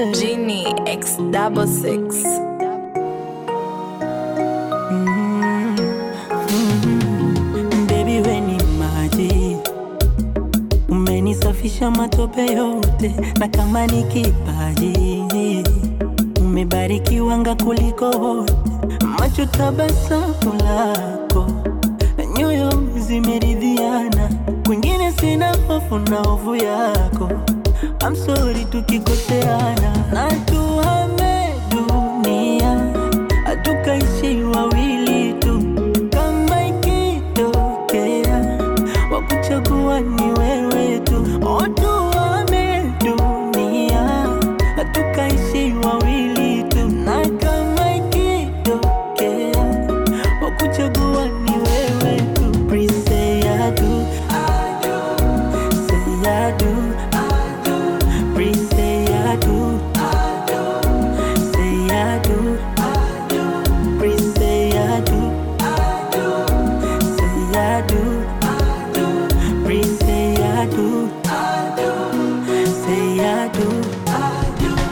Genie X double six. Baby we ni maji, umenisafisha matope yote, na kama ni kipaji umebarikiwanga kuliko wote, macho tabasamu lako, nyoyo zimeridhiana, kwingine sina hofu na hofu yako. I'm sorry tukikoseana, na tuhame dunia, hatukaishi wawili tu, kama ikitokea wakuchagua ni wewe tu, oh, tuhame dunia, hatukaishi wawili tu, na kama ikitokea wakuchagua ni wewe tu, please say I do, say I do. Please say I do. Say I do. Please say I do. Say I do. Please say I do. Say I do.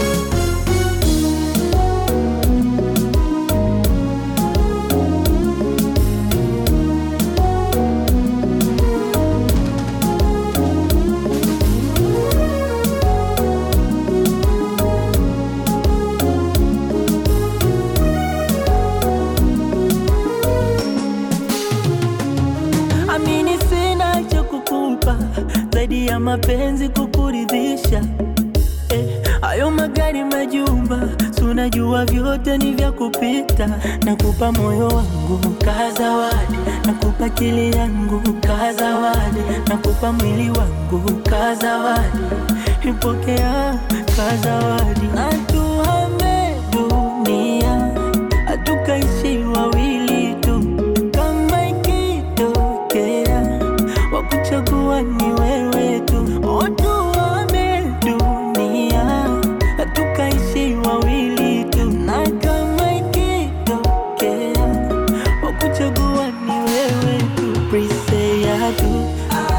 Amini sina cha kukupa zaidi ya mapenzi kukuridhisha. Eh, hayo magari majumba, si unajua vyote ni vya kupita. Nakupa moyo wangu kaa zawadi, nakupa akili yangu kaa zawadi, nakupa mwili wangu kaa zawadi, ipokea kaa zawadi. Na tuhame dunia, hatukaishi wawili tu, kama ikitokea wakuchagua ni wewe tu, oh, tuhame dunia, hatukaishi wawili tu, na kama ikitokea wakuchagua ni wewe tu, please say I do,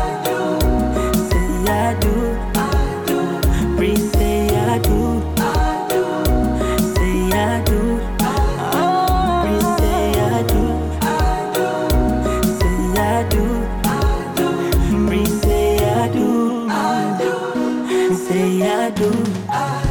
say I do, please say I do, say I do, please say I do, say I do. Please say I do. Say I do.